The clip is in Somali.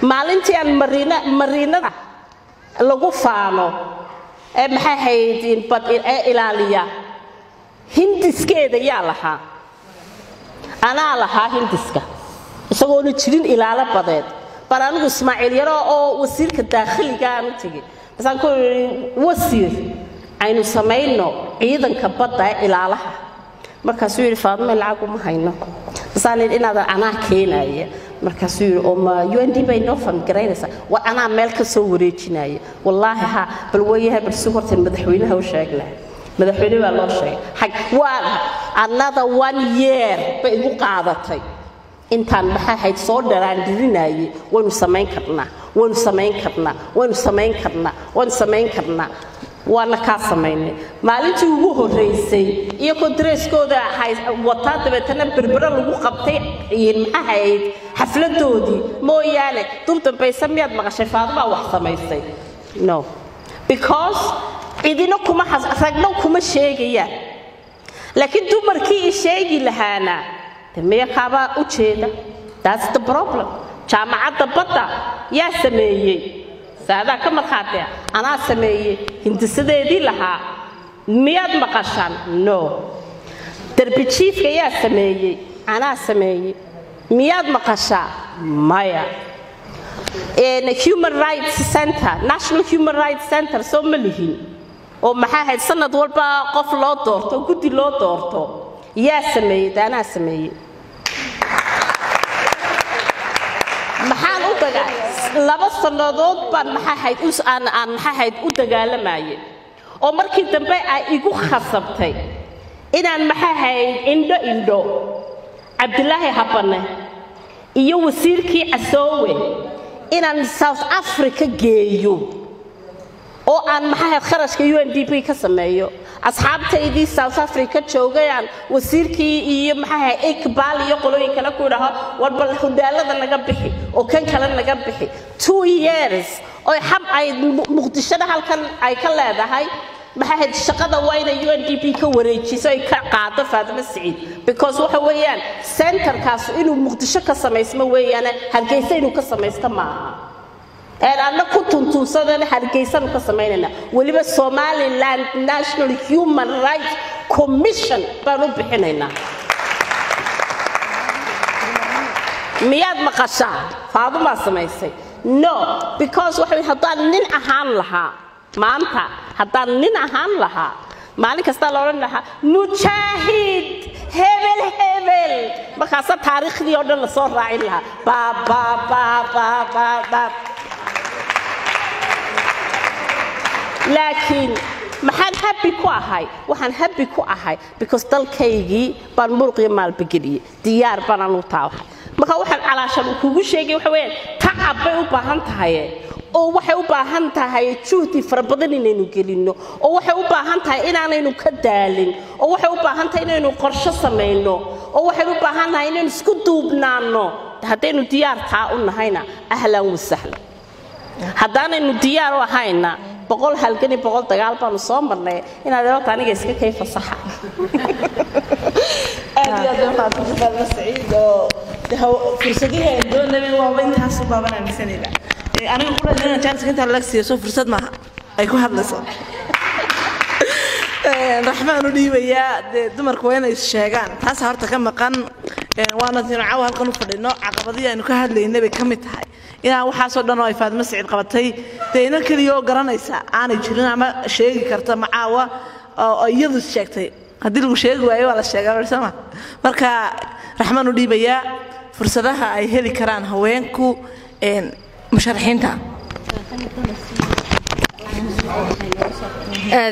maalintii aan mariinada lagu faano ee maxay hayd bad ee ilaaliya hindiskeeda yaa lahaa anaa lahaa hindiska isagoona jirin ilaalo badeed bal anigu ismaaciil yaro oo wasiirka daakhiliga aan u tegey basaan ku ii wasiir aynu samayno ciidanka badda ee ilaalaha markaasuu yidhi faadime lacag uma hayno basaan yidhi inaadan anaa keenaya markaasuu yidhi oo ma u n d bay noo fangaraynaysaa war anaa meel ka soo wareejinaya wallaahi ha bal wayahay bal si horta madaxweynaha u sheegna madaxweyne baa loo sheegay xag waa another one year bay igu qaadatay intaan maxaa hayd soo dharaandhirinayay waynu samayn karnaa waynu samayn karnaa waynu samayn karnaa waynu samayn karnaa waana kaa samaynay maalintii ugu horraysay iyagoo dareyskooda wataa dabeetana berbero lagu qabtay maxaa hayd xafladoodii mooyaane dub dambayse miyaad maqashay faadubaa wax samaysay no because cidina kuma ragno kuma sheegayaan laakiin dumarkii i sheegi lahaana de miya kaabaa u jeeda that's the problem jaamacadda badda yaa sameeyey saadaa ka markhaatea anaa sameeyey hindisadeedii lahaa miyaad maqashaan no derbi jiifka yaa sameeyey anaa sameeyey miyaad maqashaa maya human rights center national human rights center soo ma lihin oo maxaa ahayd sanad walba qof loo doorto oo guddi loo doorto yaa sameeyey de anaa sameeyey maxaan u daga laba sannadood baan maxaahayd aan aan maxaahayd u dagaalamayay oo markii dambe ay igu khasabtay inaan maxaahayd indho indho cabdilaahi habane iyo wasiirkii casoowe inaan south africa geeyo oo aan maxaahayd kharashka u n d b ka sameeyo asxaabtaydii south africa joogayaan wasiirkii iyo maxaahayd iqbaal iyo qolooyin kale ku idhaho war bal hudaalada naga bixi oo kan kale naga bixi two years oo xab ay muqdishada halkan ay ka leedahay maxaahayd shaqada waa inay u n d b ka wareejiso ay ka qaado faatimo siciid because waxa weeyaan centerkaas inuu muqdisho ka samaysmo weeyaane hargeysa inuu ka samaysto maaha anna ku tuntuunsadana hargeysanu ka samaynayna weliba somaliland national human rights commission baan u bixinaynaa miyaad maqashaa faadumaa samaysay no because waxa haddaan nin ahaan lahaa maanta haddaan nin ahaan lahaa maalin kastaa la odhan lahaa mujaahid hebel hebel markaasa taariikhdii oo dhan lasoo raacin lahaa baabaabaabaabaab laakiin maxaan habbi ku ahay waxaan habbi ku ahay because dalkaygii baan muruqiyo maalbageliyey diyaar baanaan u taawahay marka waxaan calaashan kugu sheegay waxa weyaan tacab bay u baahan tahaye oo waxay u baahan tahay juhdi fara badan inaynu gelinno oo waxay u baahan tahay inaanaynu ka daalin oo waxay u baahan tahay inaynu qorsho samayno oo waxay u baahan tahay inaynu isku duubnaanno haddaynu diyaar taa u nahayna ahlan wasahlan haddaanaynu diyaar u ahayna boqol halgani boqol dagaal baanu soo marnay inaad eebata aniga iska kay fasaxa aad iyo aad baan faatay faadma saciid oo fursadihii ay doonayeen waaba intaas u baaban aaminsanayba aniga ku dhadina jaaniska intaa laga siiyo soo fursad maaha ay ku hadlayso raxmaan u dhiibayaa dee dumarku waa inay sheegaan taasa horta ka maqan waana tinu caawa halkan u fadhino caqabadihii aynu ka hadlaynay bay ka mid tahay inaan waxaasoo dhan oo ay faadimo saciid qabatay dee ina keliya oo garanaysa aanay jirin ama sheegi karta macaawa oo iyadu sheegtay haddii lagu sheegi waayo waa la sheegaa sama marka raxmaan u dhiibayaa fursadaha ay heli karaan haweenku musharaxiinta